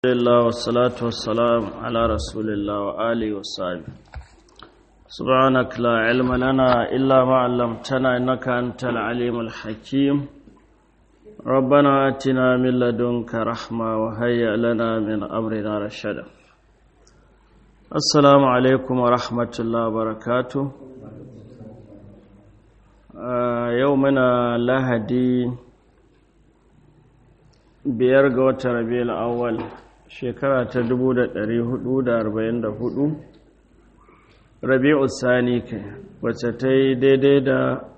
لله والصلاة والسلام على رسول الله وآله وصحبه سبحانك لا علم لنا إلا ما علمتنا إنك أنت العليم الحكيم ربنا آتنا من لدنك رحمة وهيئ لنا من أمرنا رشدا السلام عليكم ورحمة الله وبركاته آه يومنا لهدي biyar ga watan rabiul awwal shekara ta 1444 rabi'u sani kai wacce ta yi daidai da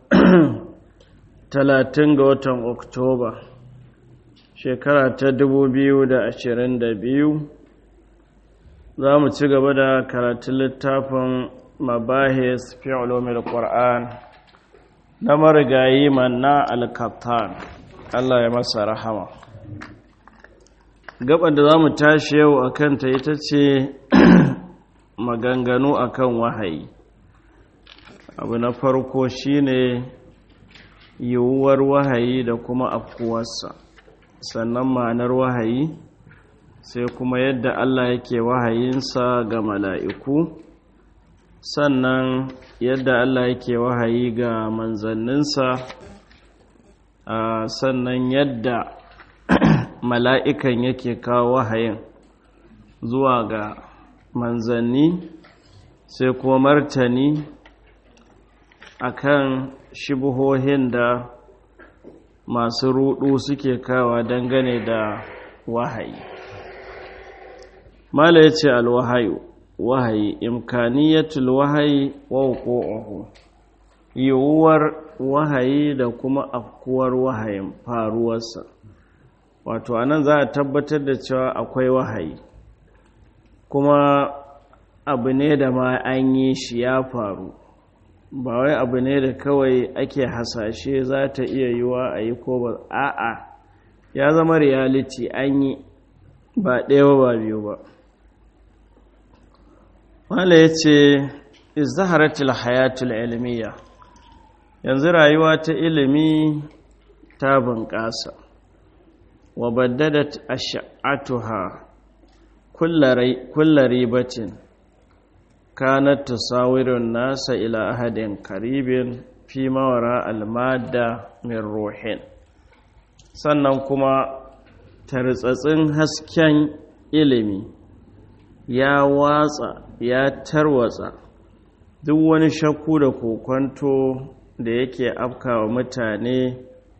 30 ga watan oktoba shekara ta 2022 za mu ci gaba da karatun littafin mabahis fi ulumil qur'an na marigayi manna al-kattan Allah ya masa rahama gaban da za mu tashi yau a kanta ita ce maganganu akan wahayi abu na farko shine yiwuwar wahayi da kuma afkuwarsa sannan ma'anar wahayi sai kuma yadda Allah yake wahayinsa ga mala'iku sannan yadda Allah yake wahayi ga manzanninsa sannan yadda mala'ikan yake kawo wahayin zuwa ga manzanni sai kuma martani akan shibuhohin da masu rudu suke kawa dangane da wahayi mala ya ce alwahayu wahayi imkaniyatul wahayi wa hukuku yiwuwar wahayi da kuma afkuwar wahayin faruwarsa wato anan za a tabbatar da cewa akwai wahayi kuma abu ne da ma an yi shi ya faru ba wai abu ne da kawai ake hasashe za ta iya yiwa a yi ko ba a'a ya zama reality an yi ba ɗaya ba biyu ba wala ya ce izaharatul hayatul ilmiya yanzu rayuwa ta ilimi ta bunƙasa وبددت أشعتها كل ريبة كانت تصاور الناس إلى أحد قريب فيما وراء المادة من روح sannan kuma tartsatsin hasken ilimi ya watsa ya tarwatsa duk wani shakku da kokwanto da yake afkawa mutane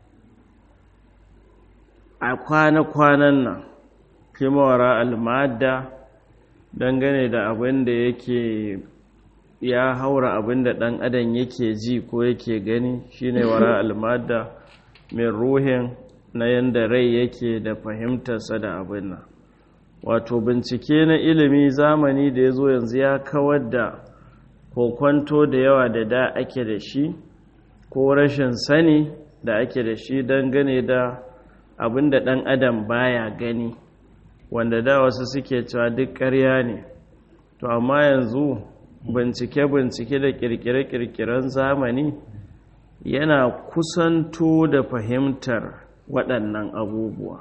a kwana-kwanan nan kimawara almada dangane da abin da yake ya haura abin da ɗan adam yake ji ko yake gani shine wara almada mai ruhin na yadda rai yake da fahimtarsa da abin nan wato bincike na ilimi zamani da ya zo yanzu ya kawar da kokwanto da yawa da da ake da shi ko rashin sani da ake da shi dangane da abin da ɗan adam baya gani wanda da wasu suke cewa duk ƙarya ne to amma yanzu bincike-bincike da ƙirƙire-ƙirƙiren zamani yana kusanto da fahimtar waɗannan abubuwa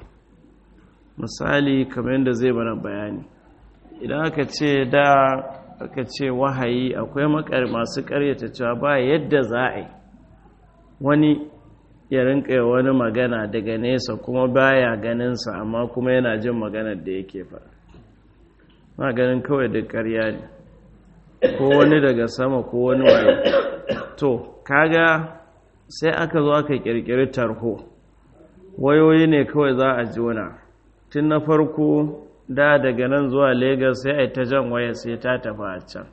misali kamar yadda zai mana bayani idan aka ce da aka ce wahayi akwai masu ƙaryata cewa ba yadda za a yi wani ya rinka wani magana daga nesa kuma baya ganinsa amma kuma yana jin maganar da yake faɗa maganin kawai duk ƙarya ne ko wani daga sama ko wani waye to kaga sai aka zo aka ƙirƙiri tarho wayoyi ne kawai za a jona tun na farko da daga nan zuwa Legas sai a yi ta jan waya sai ta tafi a can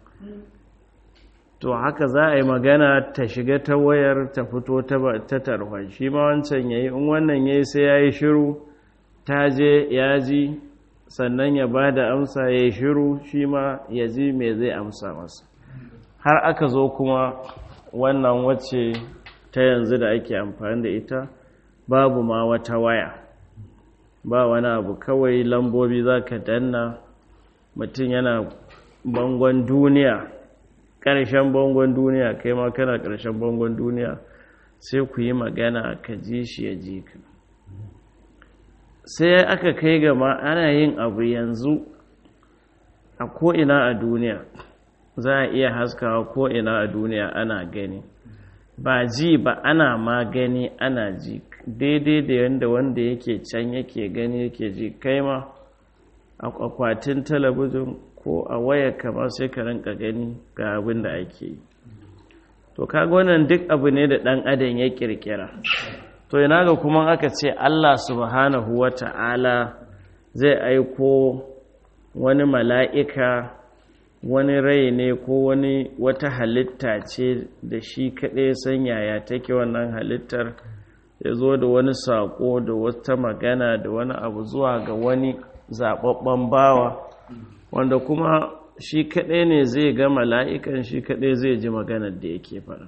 to haka za a yi magana ta shiga ta wayar ta fito ta tarhon shi ma wancan ya yi in wannan ya yi sai ya yi shiru ta je ya ji sannan ya ba da amsa ya yi shiru shi ma ya ji mai zai amsa masa har aka zo kuma wannan wacce ta yanzu da ake amfani da ita babu ma wata waya ba wani abu kawai lambobi za ka danna mutum yana bangon duniya ƙarshen bangon duniya kai ma kana ƙarshen bangon duniya sai ku yi magana ka ji shi ya ji ka sai aka kai gama ana yin abu yanzu a ko'ina a duniya za a iya haskawa ko'ina a duniya ana gani ba ji ba ana ma gani ana ji daidai da yadda wanda yake can yake gani yake ji kai ma a akwatin talabijin ko a waya kamar sai ka rinka gani ga abin da ake yi to kaga wannan duk abu ne da ɗan adam ya kirkira to ina ga kuma aka ce Allah subhanahu wa ta'ala zai aiko wani mala'ika wani rai ne ko wani wata halitta ce da shi kaɗai san yaya take wannan halittar ya zo da wani saƙo da wata magana da wani abu zuwa ga wani zaɓaɓɓen bawa wanda kuma shi kaɗai ne zai ga mala'ikan shi kaɗai zai ji maganar da yake fara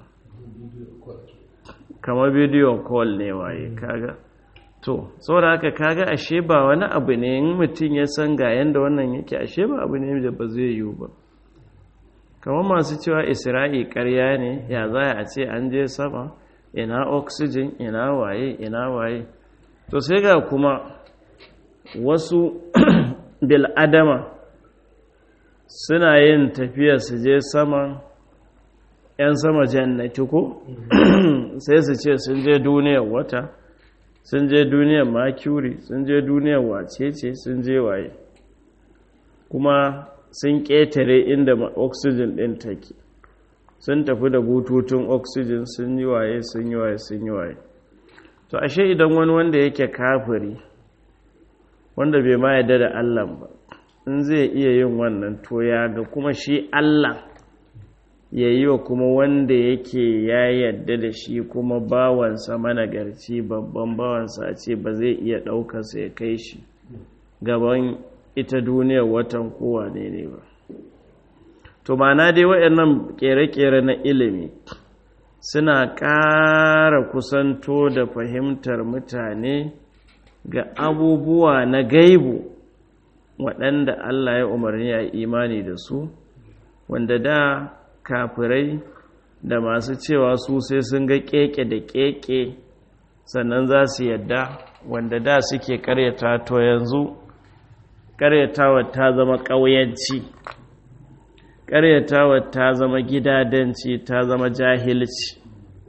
kamar bidiyo call ne waye kaga to saboda haka kaga ashe ba wani abu ne in mutum ya san ga yanda wannan yake ashe ba abu ne da ba zai yiwu ba kamar masu cewa isra'i karya ne ya za a ce an je sama ina oxygen ina waye ina waye to sai ga kuma wasu bil'adama suna yin tafiya su je sama 'yan sama jannati ko sai su ce sun je duniyar wata sun je duniyar mercury sun je duniyar wacece sun je waye kuma sun ƙetare inda oxygen ɗin take sun tafi da bututun oxygen sun yi waye sun yi waye sun yi waye to ashe idan wani wanda yake kafiri wanda bai ma yadda da allah ba in zai iya yin wannan to ya ga kuma shi allah ya yi wa kuma wanda yake ya yadda da shi kuma bawansa managarci babban bawansa a ce ba zai iya ɗaukarsa ya kai shi gaban ita duniyar watan kowa ne ne ba to mana dai waɗannan ƙere-ƙere na ilimi suna ƙara kusanto da fahimtar mutane ga abubuwa na gaibu waɗanda Allah ya umarni a imani da su wanda da kafirai da masu cewa su sai sun ga keke da keke sannan za su yadda wanda da suke karyata to yanzu karyatawa ta zama ƙauyanci karyatawa ta zama gidadanci ta zama jahilci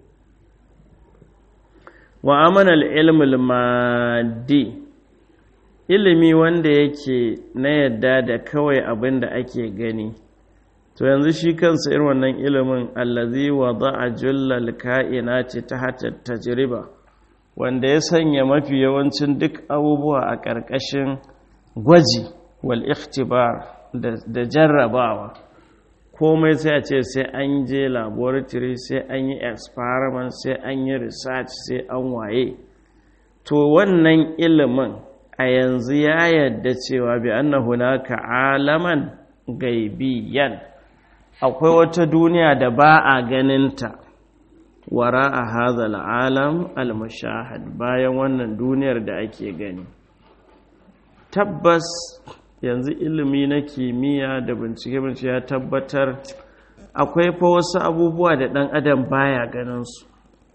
wa amanal ilmul maddi ilimi wanda yake na yadda da kawai abin da ake gani to yanzu shi kansa irin wannan ilimin allazi wada'a jullal ka'inati tahta tajriba wanda ya sanya mafi yawancin duk abubuwa a ƙarƙashin gwaji wal ikhtibar da jarrabawa komai sai a ce sai an je laboratory sai an yi experiment sai an yi research sai an waye to wannan ilimin a yanzu ya yadda cewa bi annahu naka alaman gaibiyan akwai wata duniya da ba a ganinta wara a hazal alam al-mushahad bayan wannan duniyar da ake gani tabbas yanzu ilimi na kimiyya da bincike-bincike ya tabbatar akwai fa wasu abubuwa da ɗan adam baya ganinsu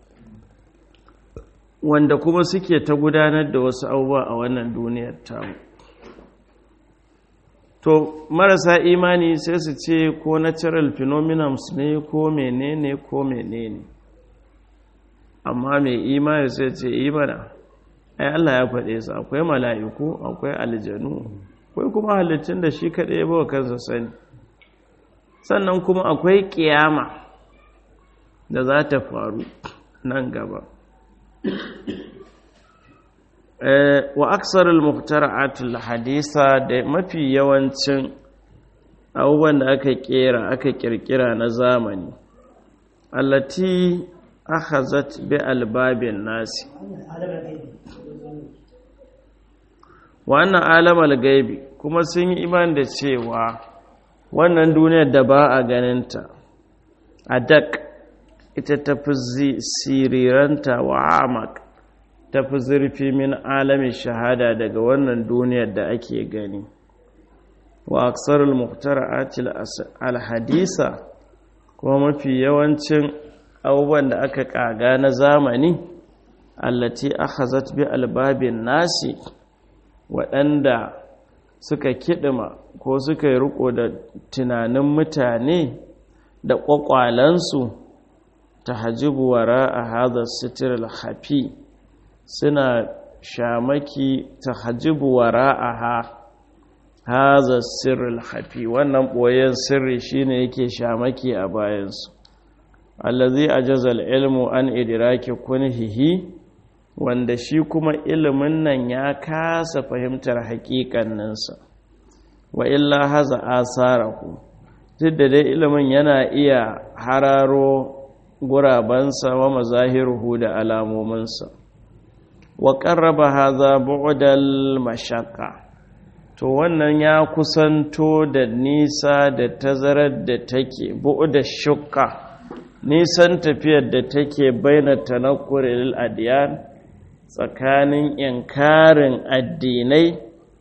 wanda kuma suke ta gudanar da wasu abubuwa a wannan duniyar tamu to marasa imani sai su ce ko natural phenomenons ne ko menene ko menene amma mai imani sai ce imana ai Allah ya faɗe su akwai mala'iku akwai aljanu akwai kuma halittun da shi kaɗai ba kansa sani sannan kuma akwai ƙiyama da za ta faru nan gaba wa aksarul muhtara'atul hadisa da mafi yawancin abubuwan da aka kera aka kirkira na zamani allati akhazat bi albabin nasi wannan alamal gaibi kuma sun yi iman da cewa wannan duniyar da ba a ganinta a dak ita tafi siriranta wa amak tafi zurfi min alamin shahada daga wannan duniyar da ake gani wa aksarul muhtara'atil alhadisa kuma mafi yawancin abubuwan da aka kaga na zamani allati akhazat bi albabin nasi waɗanda suka kiɗima ko suka yi riko da tunanin mutane da ƙwaƙwalansu ta hajjibu wara a haɗa sitir hafi suna shamaki ta hajjibu wara a ha haza sirril hafi wannan ɓoyen sirri shine yake shamaki a bayansu allazi ajazal ilmu an idraki kunhihi wanda shi kuma ilimin nan ya kasa fahimtar haƙiƙanninsa wa illa haza asarahu duk da dai ilimin yana iya hararo gurabansa wa mazahiruhu da alamominsa wa ƙarraba haza bu'dal mashaqqa to wannan ya kusanto da nisa da tazarar da take bu'da shukka nisan tafiyar da take baina tanakkuril adiyan tsakanin inkarin addinai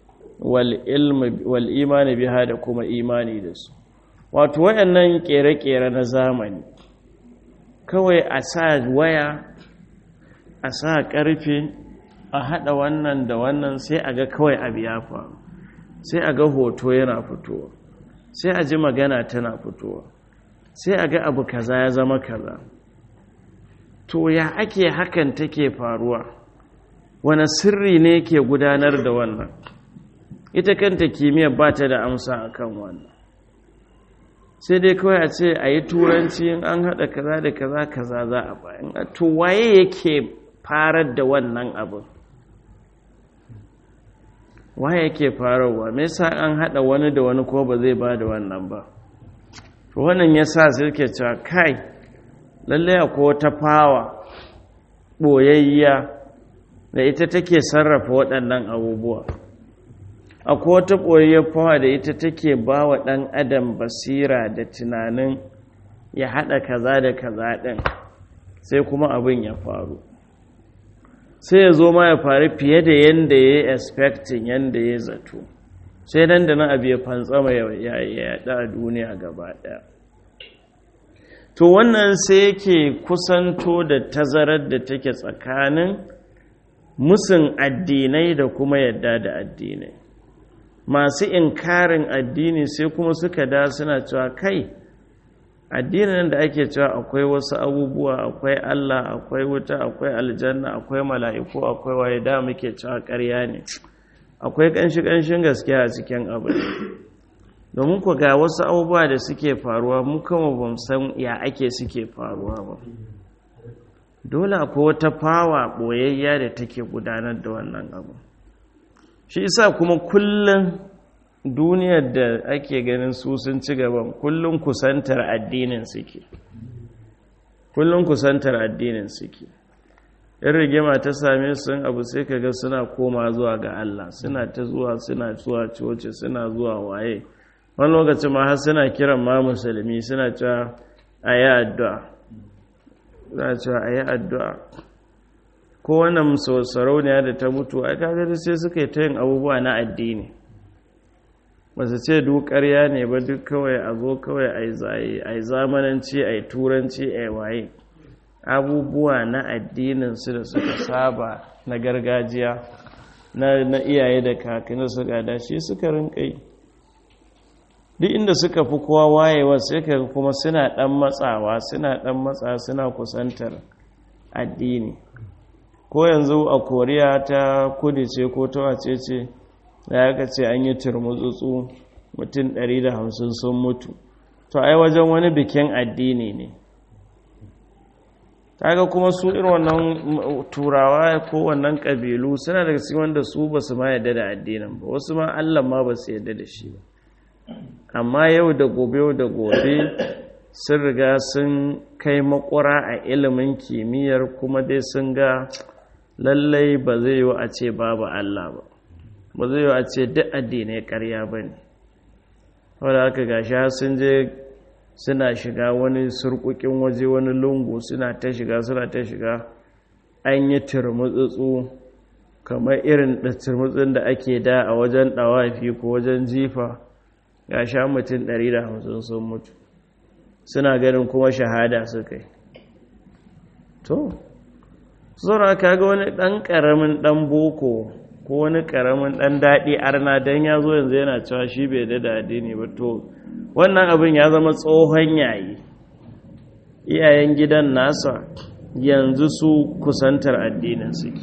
wal imani biha da kuma imani da su wato wayannan kere-kere na zamani kawai a sa waya a sa karfe a hada wannan da wannan sai a ga kawai abu ya faru sai a ga hoto yana fitowa sai a ji magana tana fitowa sai a ga abu kaza ya zama kaza to ya ake hakan take faruwa wani sirri ne ke gudanar da wannan ita kanta kimiyyar ba ta da amsa a kan wannan sai dai kawai a ce a yi turanci in an haɗa kaza da kaza kaza za a bayan to waye yake farar da wannan abin waye yake fararwa me yasa an haɗa wani da wani ko ba zai ba da wannan ba to wannan ya sa suke cewa kai lalle akwai wata fawa ɓoyayya da ita take sarrafa waɗannan abubuwa akwai wata ɓoyayyar fawa da ita take ba wa ɗan adam basira da tunanin ya haɗa kaza da kaza ɗin sai kuma abin ya faru sai ya zo ma ya faru fiye da yadda ya yi expecting yadda ya zato sai nan da nan abu ya fantsama ya yaɗa a duniya gaba ɗaya to wannan sai yake kusanto da tazarar da take tsakanin musun addinai da kuma yadda da addinai masu inkarin addini sai kuma suka da suna cewa kai addinin da ake cewa akwai wasu abubuwa akwai Allah akwai wuta akwai aljanna akwai mala'iku akwai waye da muke cewa ƙarya ne akwai ƙanshi-ƙanshin gaskiya a cikin abu domin ku ga wasu abubuwa da suke faruwa mu kama ba san ya ake suke faruwa ba dole akwai wata fawa ɓoyayya da take gudanar da wannan abu shi isa kuma kullum duniyar da ake ganin su sun ci gaban kullum kusantar addinin suke kullum kusantar addinin suke in rigima ta same su abu sai kaga suna koma zuwa ga Allah suna ta zuwa suna zuwa coci suna zuwa waye wani lokacin ma har suna kiran ma musulmi suna cewa a yi addu'a suna cewa a yi addu'a ko wannan sarauniya da ta mutu a kagar sai suka yi ta yin abubuwa na addini ba su ce duk ƙarya ne ba duk kawai a zo kawai a yi zamananci a yi turanci a yi waye abubuwa na addininsu da suka saba na gargajiya na iyaye da kakanni su gada shi suka rinkai duk inda suka fi kowa wayewa sai ka kuma suna dan matsawa suna dan matsa suna kusantar addini ko yanzu a koriya ta kudu ce ko ta wace ce da ya ce an yi turmutsutsu mutum 150 sun mutu to ai wajen wani bikin addini ne kaga kuma su irin wannan turawa ko wannan kabilu suna daga cikin wanda su ba su ma yadda da addinin ba wasu ma allah ma ba su yadda da shi ba amma yau da gobe yau da gobe sun riga sun kai makura a ilimin kimiyyar kuma dai sun ga lallai ba zai yi a ce babu allah ba ba zai yi a ce duk addinai karya ba ne wadda aka gashi sun je suna shiga wani surkukin waje wani lungu suna ta shiga suna ta shiga an yi turmutsutsu kamar irin da turmutsun da ake da a wajen ɗawafi ko wajen jifa ga sha mutum 150 sun mutu suna ganin kuma shahada suka yi to suna kaga wani ɗan ƙaramin ɗan boko ko wani karamin dan daɗi arna don ya zo yanzu yana cewa shi bai da daɗi ne ba to wannan abin ya zama tsohon yayi iyayen gidan nasa yanzu su kusantar addinin suke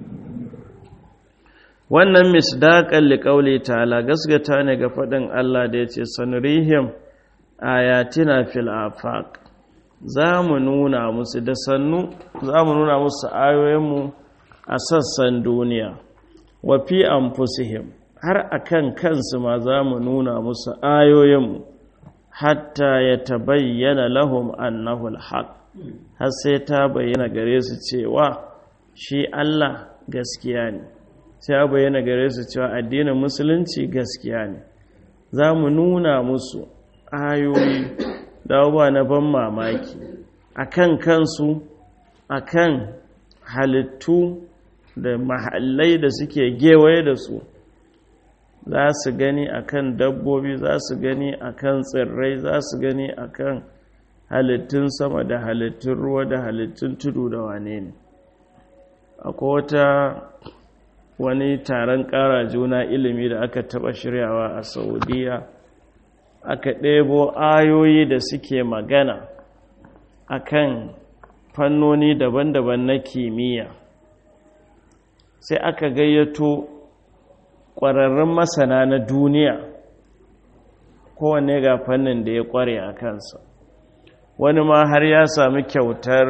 wannan misdaƙan liƙauli ta'ala gasgata ne ga faɗin Allah da ya ce sanurihim ayatina fil afaq za mu nuna musu da sannu za mu nuna musu ayoyinmu a sassan duniya wa fi anfusihim har akan kansu ma za mu nuna musu ayoyinmu hatta ya tabayyana lahum annahu alhaq har sai ta bayyana gare su cewa shi Allah gaskiya ne sai ya bayyana gare su cewa addinin musulunci gaskiya ne za mu nuna musu ayoyi da ba na ban mamaki akan kansu akan halittu da mahallai da suke gewaye da su za su gani akan dabbobi za su gani akan tsirrai za su gani akan halittun sama da halittun ruwa da halittun tudu da wane ne akwai wata wani taron ƙara juna ilimi da aka taɓa shiryawa a saudiya aka ɗebo ayoyi da suke magana akan fannoni daban-daban na kimiyya sai aka gayyato ƙwararrun masana na duniya kowanne ga fannin da ya ƙware a kansa wani ma har ya sami kyautar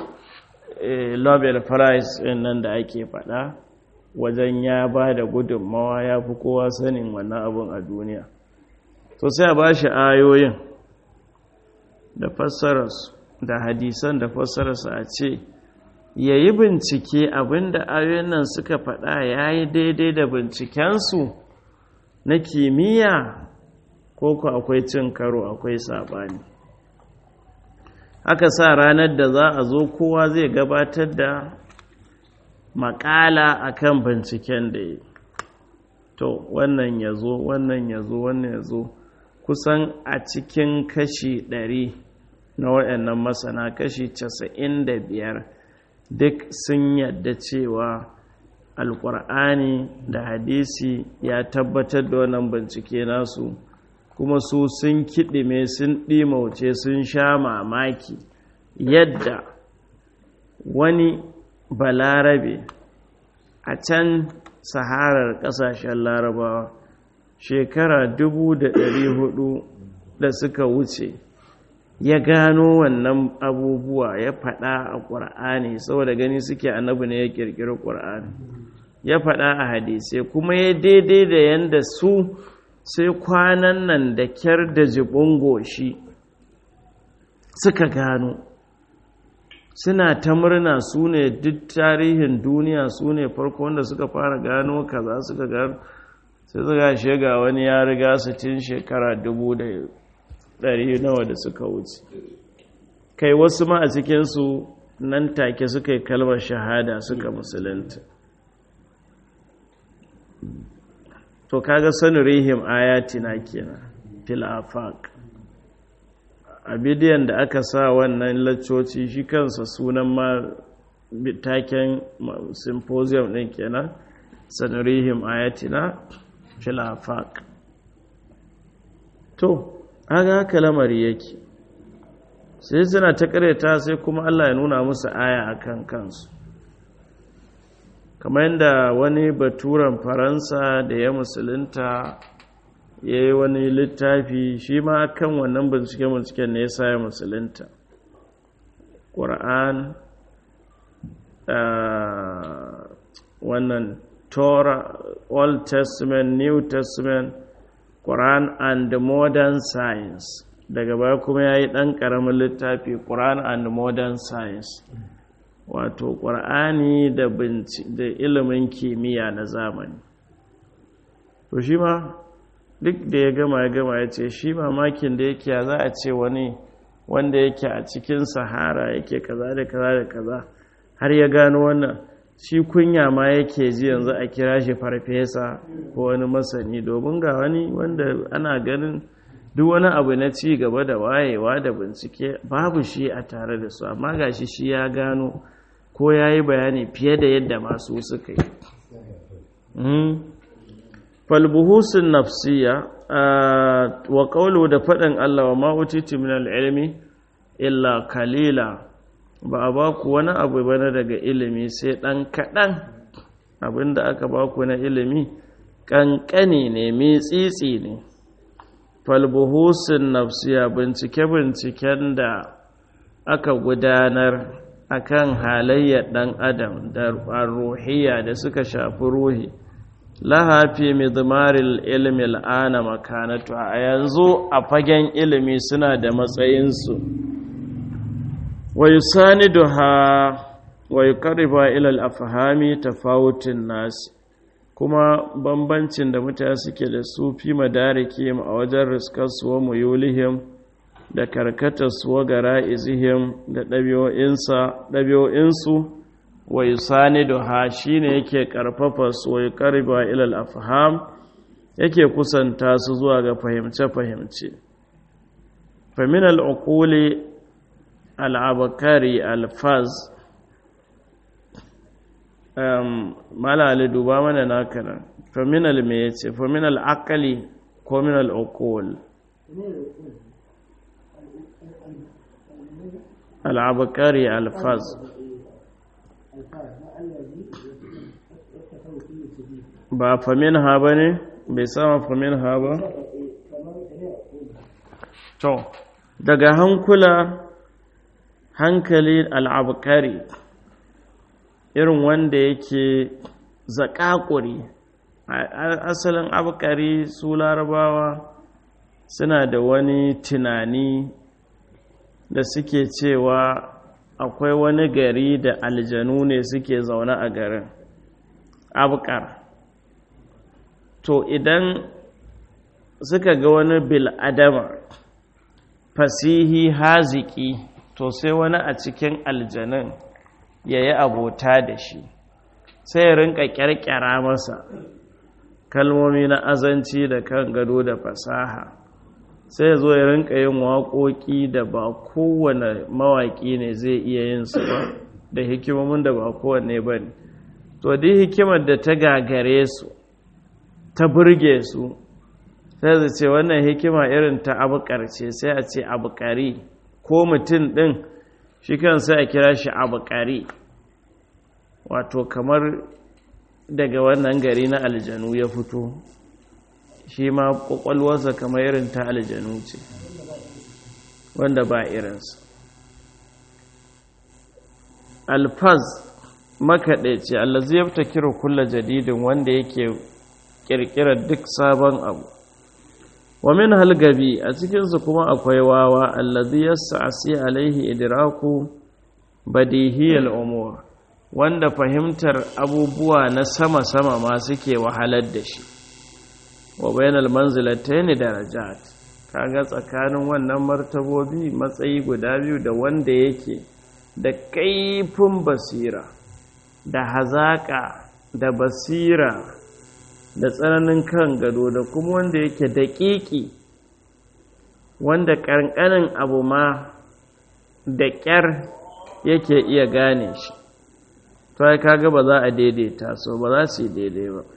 nobel prize nan da ake faɗa wajen ya ba da gudunmawa ya fi kowa sanin wannan abin a duniya to sai a ba shi ayoyin da fassararsu da hadisan da fassararsu a ce ya yi bincike abinda ayoyin nan suka faɗa ya yi daidai da bincikensu na kimiyya ko ku akwai cin karo akwai saɓani aka sa ranar da za a zo kowa zai gabatar da makala akan binciken da ya to wannan ya zo wannan ya zo wannan ya zo kusan a cikin kashi ɗari na waɗannan masana kashi casa'in da biyar duk sun yadda cewa alƙur'ani da hadisi ya tabbatar da wannan bincike nasu kuma su sun kiɗime sun ɗimauce sun sha mamaki yadda wani balarabe a can saharar ƙasashen larabawa shekara dubu da ɗari hudu da suka wuce ya gano wannan abubuwa ya faɗa a ƙur'ani saboda gani suke annabi ne ya ƙirƙiri ƙur'ani ya faɗa a hadisai kuma ya daidai da yadda su sai kwanan nan da kyar da jibin goshi suka gano suna ta murna su ne duk tarihin duniya su ne farko wanda suka fara gano kaza suka gano sai suka shiga wani ya riga su tun shekara dubu da ɗari nawa da suka wuce kai wasu ma a cikinsu nan take suka yi kalmar shahada suka musulunta to kaga sanu rihim ayatina kenan fil afaq a bidiyon da aka sa wannan laccoci shi kansa sunan ma taken symposium ɗin kenan sanurihim ayatina fil afaq to aga haka lamari yake sai suna ta kareta sai kuma Allah ya nuna musu aya akan kansu kamar yadda wani baturan faransa da ya musulunta ya yi wani littafi shi ma kan wannan bincike-binciken ne ya sa ya musulunta ƙura'an wannan torah old testament new testament quran and modern science daga baya kuma ya yi ɗan ƙaramin littafi quran and modern science wato ƙur'ani da ilimin kimiyya na zamani to shi ma duk da ya gama ya gama ya ce shi mamakin da yake za a ce wani wanda yake a cikin sahara yake kaza da kaza da kaza har ya gano wannan shi kunya ma yake ji yanzu a kira shi farfesa ko wani masani domin ga wani wanda ana ganin duk wani abu na ci gaba da wayewa da bincike babu shi a tare da su amma ga shi shi ya gano ko ya yi bayani fiye da yadda masu suka yi falbuhusun nafsiya wa ƙaulu da faɗin Allah wa ma'utiti min al'ilmi illa kalila ba a ba ku wani abu bane daga ilimi sai ɗan kaɗan abinda aka ba ku na ilimi ƙanƙani ne mai tsitsi ne falbuhusun nafsiya bincike-binciken da aka gudanar akan halayyar ɗan adam da ruhiyya da suka shafi ruhi lahafi midmaril ilmi al'ana makanatu a yanzu a fagen ilimi suna da matsayinsu wa yusaniduha wa yuqarriba ila al-afhami tafawutin nas kuma bambancin da mutane suke da su fi madarikim a wajen riskar su wa muyulihim da karkatar su wa gara'izihim da ɗabi'o'insu wa yusaniduha shine yake karfafa su wa yuqarriba ila al-afham yake kusanta su zuwa ga fahimce-fahimce famin al-uquli al-abkari al-faz um malali duba mana naka nan famin al-me yace famin al-aqli ko min al-uqul al-abkari al-faz ba famin ha ba ne bai sama famin ha ba to daga hankula hankali al'abkari irin wanda yake zaƙaƙuri asalin abkari su larabawa suna da wani tunani da suke cewa akwai wani gari da aljanu ne suke zaune a garin abkar to idan suka ga wani bil'adama fasihi haziki to sai wani a cikin aljanun ya yi abota da shi sai ya rinka kyarkyara masa kalmomi na azanci da kan gado da fasaha sai ya zo ya rinka yin waƙoƙi da ba kowane mawaƙi ne zai iya yin su ba da hikimomin da ba kowane ba ne to duk hikimar da ta gagare su ta burge su sai su ce wannan hikima irin ta abukar ce sai a ce abukari ko mutum ɗin shi kan sai a kira shi abukari wato kamar daga wannan gari na aljanu ya fito shi ma ƙwaƙwalwarsa kamar irin ta aljanu ce wanda ba irinsa alfaz makaɗaici allazi ya fita kira kulla jadidin wanda yake ƙirƙirar duk sabon abu wa min halgabi a cikinsu kuma akwai wawa allazi yas'asi alaihi idraku badihiyal umur wanda fahimtar abubuwa na sama-sama ma suke wahalar da shi wa bainal manzilatayn darajat kaga tsakanin wannan martabobi matsayi guda biyu da wanda yake da kaifin basira da hazaka da basira da tsananin kan gado da kuma wanda yake daƙiƙi wanda ƙanƙanin abu ma da ƙyar yake iya gane shi to ai kaga ba za a daidaita so ba za su yi daidai ba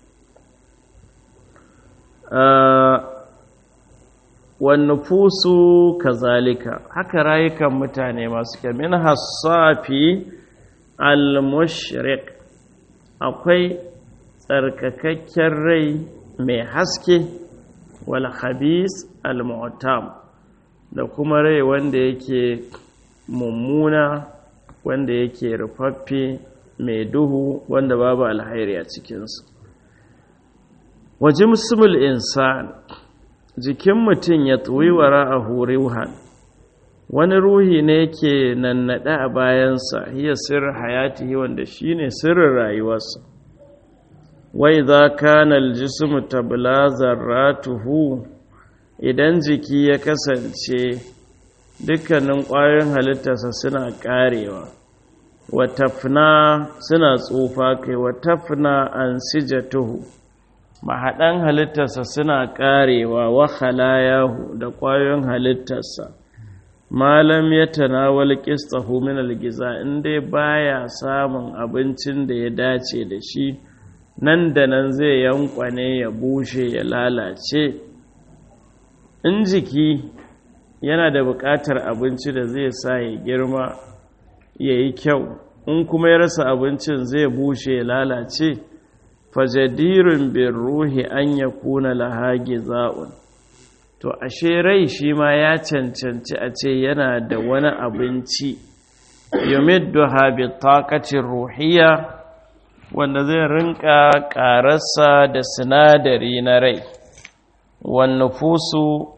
wannufusu kazalika haka rayukan mutane masu kyamin hassafi al-mushriq akwai tsarkakakken rai mai haske wal khabis al-mu'tam da kuma rai wanda yake mummuna wanda yake rufaffe mai duhu wanda babu alhairi a cikinsu waje musulmul insan jikin mutum ya tuwi wara a huriwhan wani ruhi ne yake nannaɗe a bayansa hiya sirrin hayati wanda shine sirrin rayuwarsa wai za kana aljismu tabla zarratuhu idan jiki ya kasance dukkanin ƙwayoyin halittarsa suna ƙarewa watafna suna tsufa kai watafna an sijatuhu mahaɗan halittarsa suna ƙarewa wa halayahu da ƙwayoyin halittarsa malam ya tanawal qistahu min algiza in dai baya samun abincin da ya dace da shi nan da nan zai yankwane ya bushe ya lalace in jiki yana da buƙatar abinci da zai sa ya girma ya yi kyau in kuma ya rasa abincin zai bushe ya lalace fajadirun bin ruhi an ya kuna lahage za'un to ashe rai shi ma ya cancanci a ce yana da wani abinci yumiddu habi taqatin ruhiya wanda zai rinka ƙararsa da sinadari na rai wannan fusu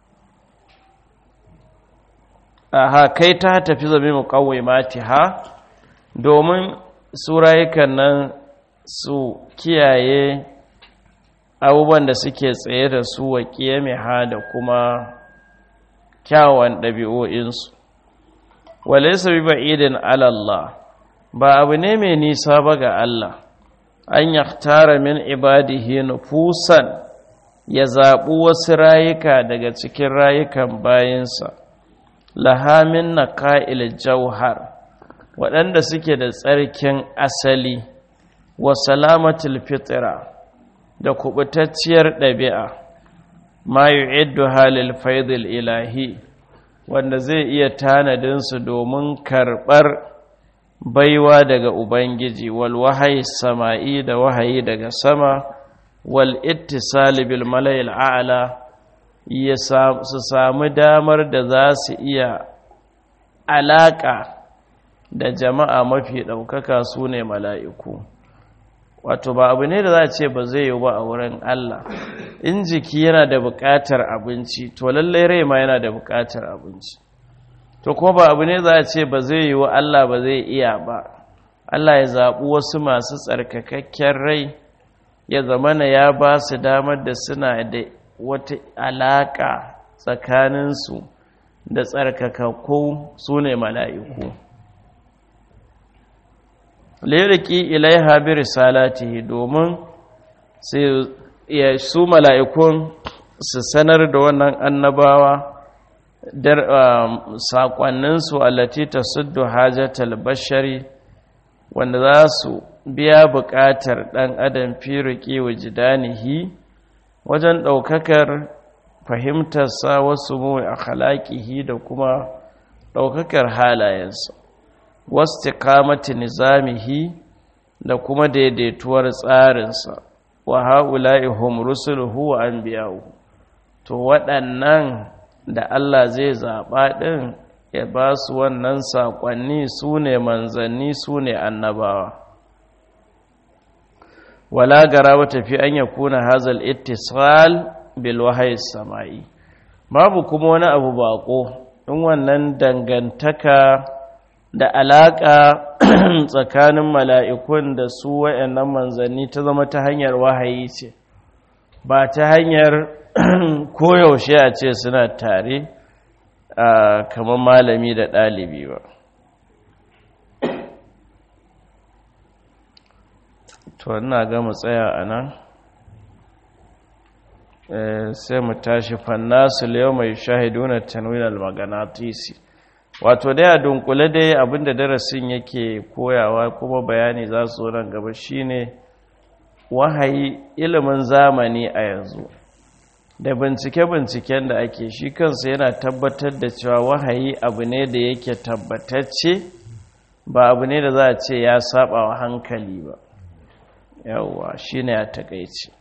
aha kai ta tafi zame mu kawai mati ha domin su rayukan nan su kiyaye abubuwan da suke tsaye da su wa ha da kuma kyawun ɗabi'o'insu wale su bi ba'idin alallah ba abu ne mai nisa ba ga Allah an yaktara min ibadihi nufusan ya zaɓi wasu rayuka daga cikin rayukan bayansa lahamin na ka'il jauhar waɗanda suke da tsarkin asali wa salamatul fitira da kubutacciyar ɗabi'a ma yu'iddu halil faidil ilahi wanda zai iya tanadinsu domin karɓar baiwa daga ubangiji wal wahayi sama'i da wahayi daga sama wal ittisali bil malayil a'la su samu damar da za su iya alaƙa da jama'a mafi ɗaukaka su ne mala'iku wato ba abu ne da za a ce ba zai yi ba a wurin Allah in jiki yana da buƙatar abinci to lallai rai ma yana da buƙatar abinci to kuma ba abu ne za a ce ba zai yi wa Allah ba zai iya ba Allah ya zaɓi wasu masu tsarkakakken rai ya zamana ya ba su damar da suna da wata alaƙa tsakaninsu da tsarkakakku su ne mala'iku liriki ilaiha bi risalatihi domin su mala'ikun su sanar da wannan annabawa saƙonninsu allati ta suddu hajjatal bashari wanda za su biya buƙatar ɗan adam firiki wa jidanihi wajen ɗaukakar fahimtarsa wasu mu a halakihi da kuma ɗaukakar halayensa wasu kamati nizamihi da kuma daidaituwar tsarinsa wa ha'ula'i hum rusuluhu wa anbiya'u to waɗannan da Allah zai zaɓa ɗin ya ba su wannan saƙonni su ne manzanni su ne annabawa wala gara ba tafi an ya kuna hazal ittisal bil wahayi sama'i babu kuma wani abu baƙo in wannan dangantaka da alaƙa tsakanin mala'ikun da su wa'yannan manzanni ta zama ta hanyar wahayi ce ba ta hanyar koyaushe a ce suna tare kamar malami da ɗalibi ba to ina ga mu tsaya a nan sai mu tashi fannasu yau mai shahiduna tanwinar maganatisi wato dai a dunkule dai abinda darasin yake koyawa kuma bayani za su nan gaba shine wahayi ilimin zamani a yanzu da bincike-binciken da ake shi kansa yana tabbatar da cewa wahayi abu ne da yake tabbatacce ba abu ne da za a ce ya saba wa hankali ba yawwa shine ya takaice